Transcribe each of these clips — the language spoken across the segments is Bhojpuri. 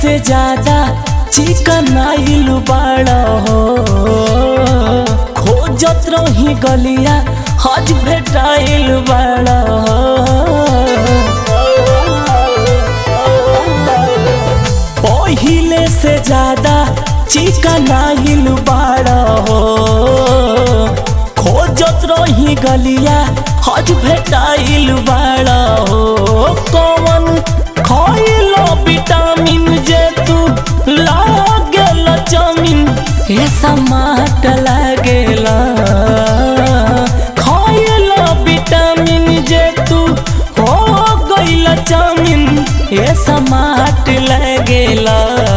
से ज्यादा चिकन आइल बाड़ा हो खोजत रही गलिया हज भेटाइल बाड़ा पहिले से ज्यादा चिकन आइल बाड़ा हो खोजत रही गलिया हज भेटाइल बाड़ा हो कौन खइलो विटामिन जे तू लागेल जमीन हे समाट लागेला खइलो विटामिन जे तू हो गइल जमीन हे समाट लागेला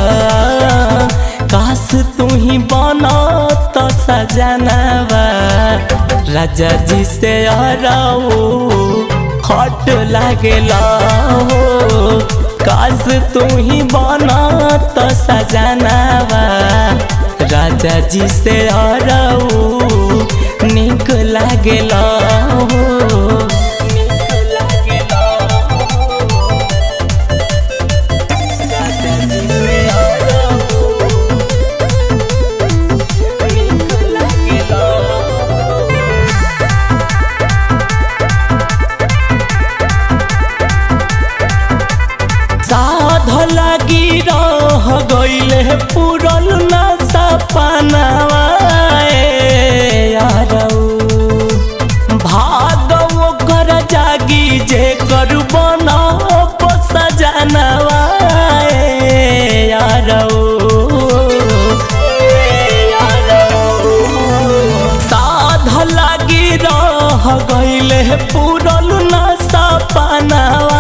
काश तू ही बना तो सजनवा राजा जी से हराओ हट लागेला हो काश तू ही बना तो सजनवा राजा जी से हराओ निक लागेला हो निक लागेला हो राजा जी से हराओ निक लागेला साध लागी रह गईले पुरल ना सपनावा भागव कर जागी जे कर बना सजनवा साध लागी रह गईले पुरल ना सपनावा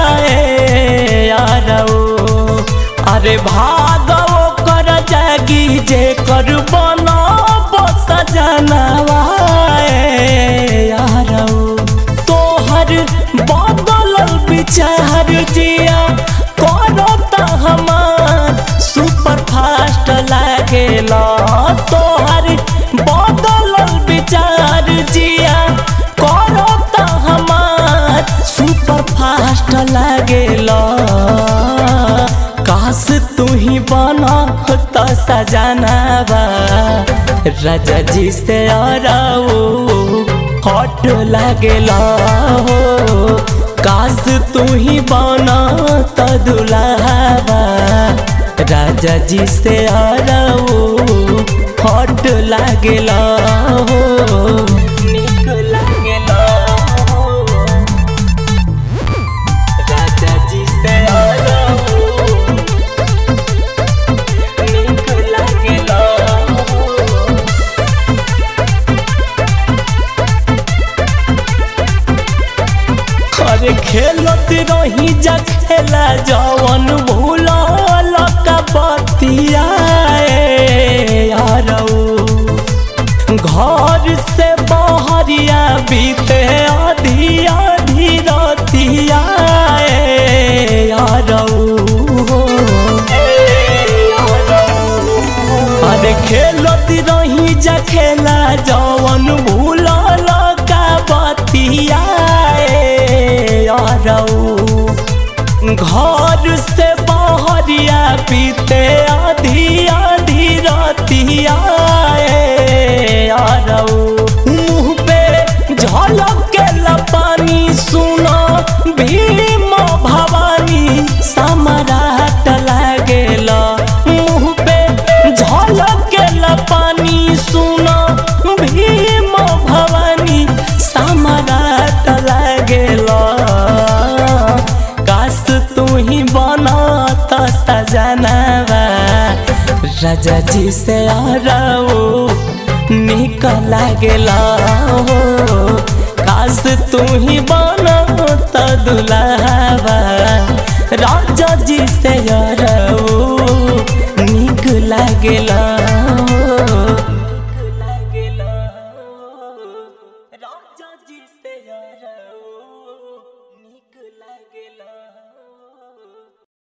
अरे भागव कर जागी जे कर बना सजनवा तोहर बदल विचार जिया करता हमार सुपर फास्ट लागेला तोहर बदल विचार जिया करता हमार सुपर फास्ट लागेला काश तू ही बना तो सजनवा राजा जी से आराओ हट लागेला हो काश तू ही बना तो दुलावा राजा जी से आराओ हट लागेला हो निक लागेला हो राजा जी से आराओ निक लागेला हो अरे खेलत रही जा खेला जवन भूलल कबतिया घर से बहरिया बीते आधी आधी रतिया अरे खेलत रही जा खेला जवन भूलल कबतिया घर से बहरिया पीते आधी आधी रतिया मुँह पे झलक के लपानी सुना भीम भवानी सम्राट लागेला मुँह पे झलक के लपानी सुना भीम भवानी सम्राट लागेला काश तू ही बना तो सजनवा राजा जी से आराओ निक लागेला हो काश तू ही बना तो दुलावा राजा जी से आराओ